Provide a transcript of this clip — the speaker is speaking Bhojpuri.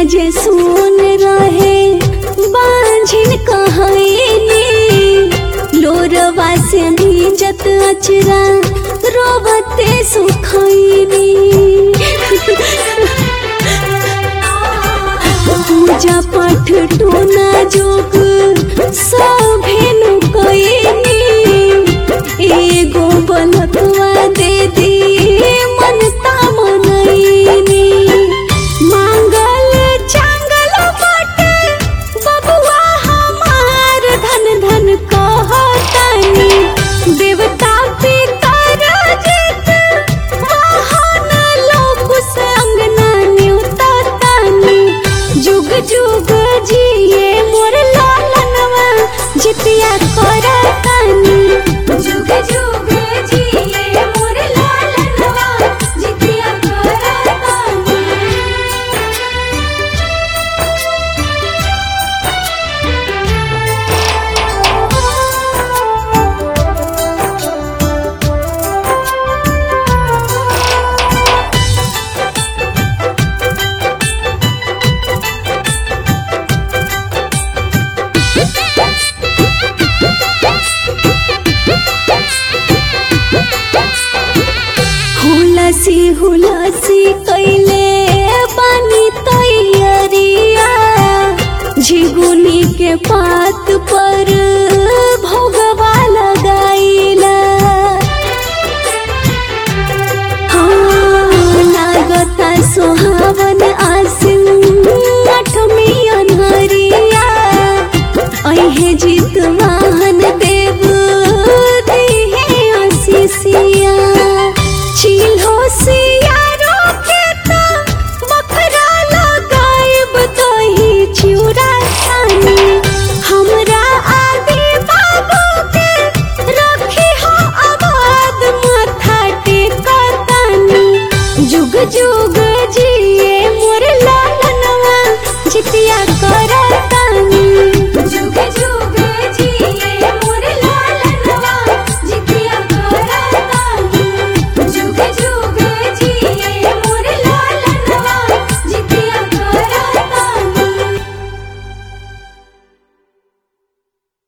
जे सुन रहे बांझिन कहनी लोरवा से भीजत अचरा रोबते सुखैनी पूजा पाठ टोना जोग सभेनु कइनी एगो बलकवा दे दी मनता मनैनी मांगल चांगल बाटे बबुआ हमार धन धन कहतानी देवता पितर जित महान लोक से अंगना न्यूततानी जुग जुग जिए मोर लालनवा जितिया करतानी जुग जुग जिए मोर लालनवा जितिया करतानी हुलसी हुलसी कैले बनी तैयारिया झिगुनी के पात